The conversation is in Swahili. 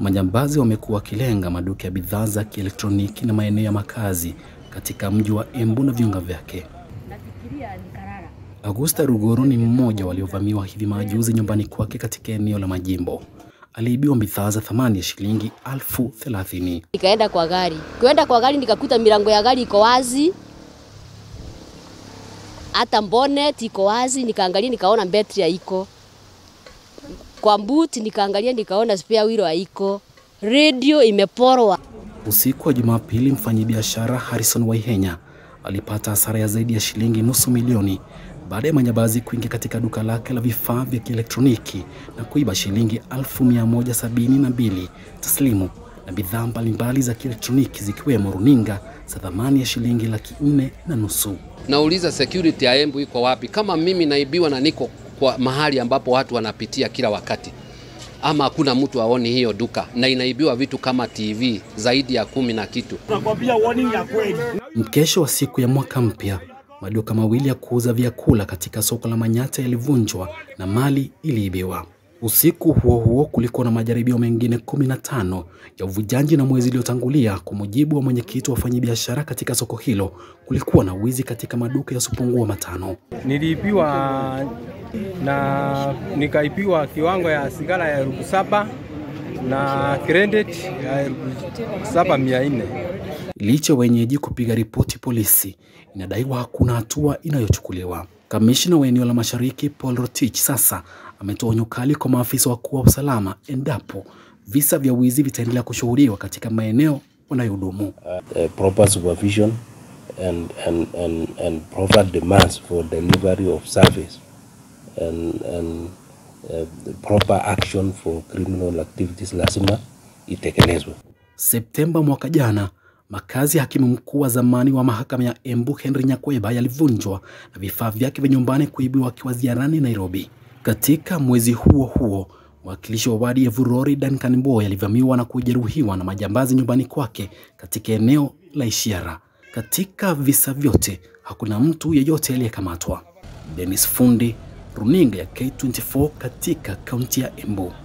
Majambazi wamekuwa wakilenga maduka ya bidhaa za kielektroniki na maeneo ya makazi katika mji wa Embu na viunga vyake. Augusta Rugoro ni mmoja waliovamiwa hivi majuzi nyumbani kwake katika eneo la Majimbo. Aliibiwa bidhaa za thamani ya shilingi elfu thelathini. Nikaenda kwa gari, kwenda kwa gari nikakuta milango ya gari iko wazi, hata bonnet iko wazi. Nikaangalia nikaona betri haiko, kwa boot nikaangalia nikaona spare wheel haiko, radio imeporwa. Usiku wa Jumapili, mfanyabiashara Harrison Waihenya alipata hasara ya zaidi ya shilingi nusu milioni baada ya majambazi kuingia katika duka lake la vifaa vya kielektroniki na kuiba shilingi elfu mia moja sabini na mbili taslimu na bidhaa mbalimbali za kielektroniki zikiwemo runinga za thamani ya shilingi laki nne na nusu. Nauliza security ya Embu iko wapi? Kama mimi naibiwa na niko kwa mahali ambapo watu wanapitia kila wakati, ama hakuna mtu aoni hiyo duka na inaibiwa vitu kama TV zaidi ya kumi na kitu. Tunakwambia warning ya kweli. Mkesho wa siku ya mwaka mpya, maduka mawili ya kuuza vyakula katika soko la Manyata yalivunjwa na mali iliibiwa. Usiku huo huo kulikuwa na majaribio mengine kumi na tano ya uvujaji, na mwezi uliotangulia, kwa mujibu wa mwenyekiti wa wafanyabiashara katika soko hilo, kulikuwa na wizi katika maduka yasiyopungua matano. Niliibiwa na nikaibiwa kiwango ya sigara ya elfu saba na credit ya elfu saba mia nne. Licha wenyeji kupiga ripoti polisi, inadaiwa hakuna hatua inayochukuliwa. Kamishna wa eneo la Mashariki Paul Rotich sasa ametoa onyo kali kwa maafisa wakuu wa usalama endapo visa vya wizi vitaendelea kushuhudiwa katika maeneo wanayohudumu. uh, proper supervision and, and, and, and proper demands for delivery of service and, and uh, proper action for criminal activities lazima itekelezwe. Septemba mwaka jana, makazi ya hakimu mkuu wa zamani wa mahakama ya Embu Henry Nyakweba yalivunjwa na vifaa vyake vya nyumbani kuibiwa akiwa ziarani Nairobi. Katika mwezi huo huo, mwakilishi wa wadi ya Vurori Duncan Mboya alivamiwa na kujeruhiwa na majambazi nyumbani kwake katika eneo la Ishiara. Katika visa vyote hakuna mtu yeyote aliyekamatwa. Dennis Fundi, runinga ya K24 katika kaunti ya Embu.